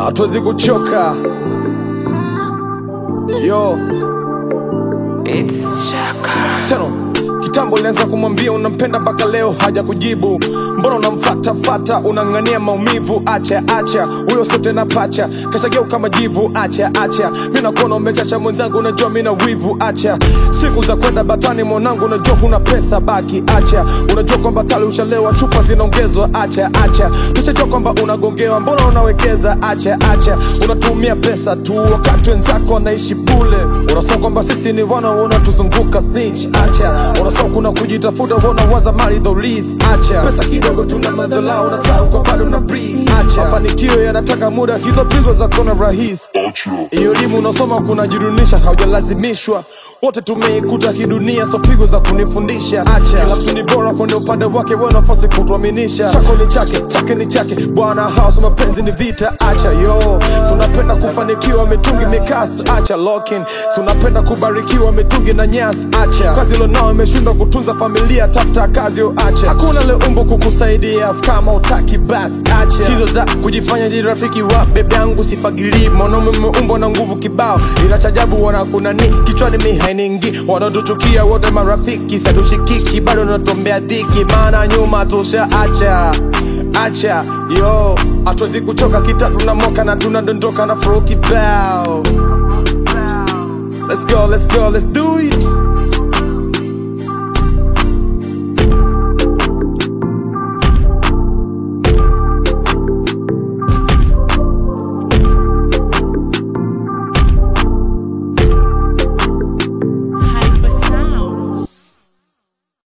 hatuwezi kuchoka yo It's Shaka. Seno, kitambo ulianza kumwambia unampenda mpaka leo haja kujibu. Mbona unamfata fata, unang'ania maumivu? Acha acha, huyo sio tena pacha, kashageuka majivu. Acha acha, mi nakuona umechacha mwenzangu, unajua mi na wivu. Acha siku za kwenda batani, mwanangu, unajua huna pesa, baki. Acha unajua kwamba tali ushalewa, chupa zinaongezwa. Acha acha, tushajua kwamba unagongewa, mbona unawekeza? Acha acha, unatumia pesa tu wakati wenzako wanaishi bule. Unasema kwamba sisi ni wana wanatuzunguka snitch. Acha unasema kuna kujitafuta, wanawaza mali dholith. Acha pesa kidogo, tuna madhala, unasahau kwa bado na breathe. Acha mafanikio yanataka muda, hizo pigo za kona rahisi. Hiyo elimu unasoma kunajidunisha, haujalazimishwa. Wote tumeikuta kidunia, so pigo za kunifundisha. Acha kila mtu ni bora kwenye upande wake, wewe nafasi kutuaminisha. Chako ni chake, chake ni chake, bwana house, mapenzi ni vita. Acha yo, so unapenda kufanikiwa, mitungi mikasi. Acha locking, so unapenda kubarikiwa, mitungi na nyasi. Acha kazi lonao imeshindwa kutunza familia, tafuta kazi yo. Acha hakuna le umbo kukusaidia, kama utaki basi acha hizo za kujifanya ji rafiki wa bebe yangu, sifagilii mwanaume umeumbwa na nguvu kibao, ila chajabu wanakunani kichwani mi hainingi, wanatuchukia wote marafiki, sadushikiki bado natuombea dhiki, maana nyuma tusha acha acha yo, hatuwezi kuchoka kitatu na moka na tunadondoka na flow kibao. Let's go, let's go, let's do